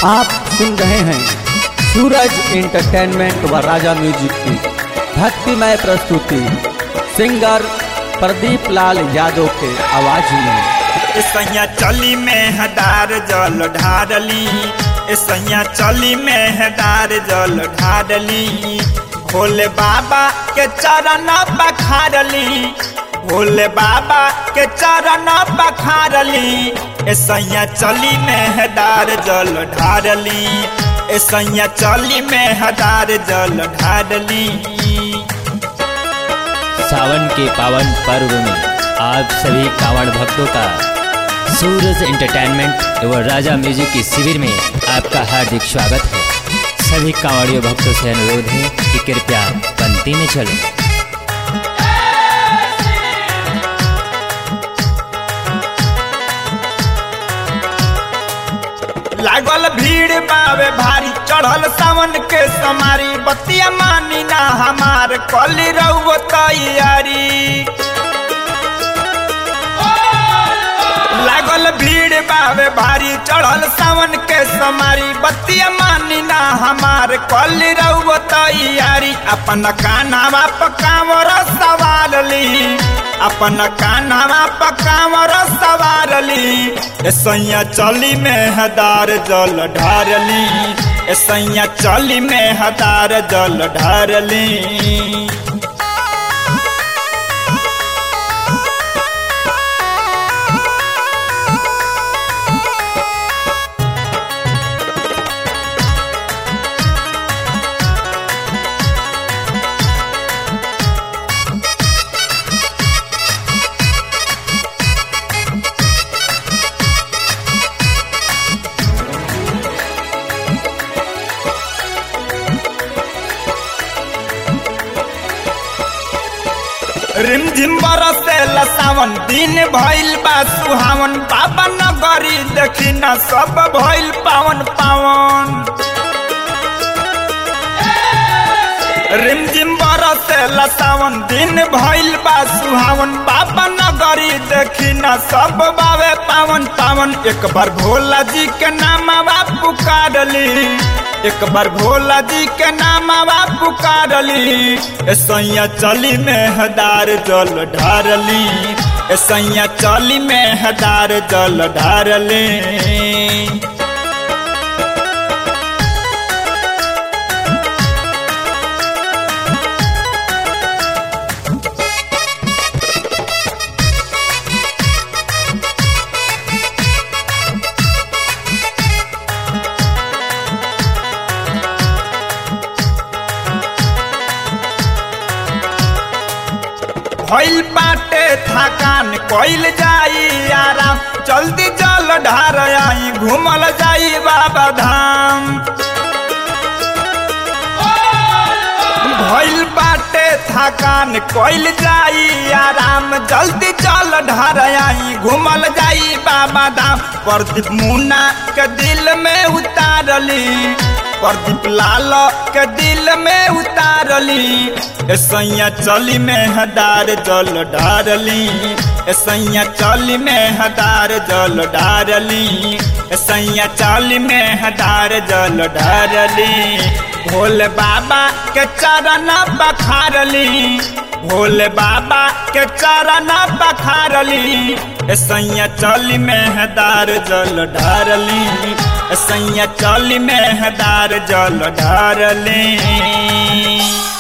आप सुन रहे हैं सूरज एंटरटेनमेंट व राजा म्यूजिक की भक्तिमय प्रस्तुति सिंगर प्रदीप लाल यादव के आवाज में सैया चली में हदार जल ढारली सैया चली में हदार जल ढारली भोले बाबा के चरण पखारली भोले बाबा के चरण पखारली सैया चली में हदार जल ढारली सैया चली में हदार जल ढारली सावन के पावन पर्व में आप सभी कांवड़ भक्तों का सूरज एंटरटेनमेंट एवं राजा म्यूजिक की शिविर में आपका हार्दिक स्वागत है सभी कांवड़ियों भक्तों से अनुरोध है कि कृपया पंक्ति में चलें लागल भीड़ बावे भारी चढ़ल सावन के समारी बतिया मानी ना हमार कली रहो तैयारी लागल भीड़ बावे भारी चढ़ल सावन के समारी बतिया मानी ना हमार कली रहो तैयारी अपन कानावा पकावर सवार ली अपन कानावा पकावर सवारली सैया चली में हदार जल ढारली सैया चली में हदार जल ढारली रिमझिम बरसे सावन दिन भइल बा सुहावन बाबा नगरी देखी न सब भइल पावन पावन रिमझिम बरसे सावन दिन भइल बा सुहावन बाबा नगरी देखी न सब बावे पावन पावन एक बार भोला जी के नाम पुकारली एक बार भोला जी के नाम पुकारली सैया चली में हदार जल ढारली सैया चली में हदार जल ढारली भइल बाटे थकान कइल जाई आराम जल्दी जल ढार आई घूमल जाई बाबा धाम भइल बाटे थकान कइल जाई आराम जल्दी जल ढार आई घूमल जाई बाबा धाम प्रदीप मुन्ना के दिल में उतारली प्रदीप लाल के दिल में उतारली सैया चली में हदार जल ढारली सैया चली में हदार जल ढारली सैया चली में हदार जल ढारली भोले बाबा के चरण बखारली भोले बाबा के चरण बखारली सैया चली में हदार जल ढारली सैया चली में हदार जल ढारली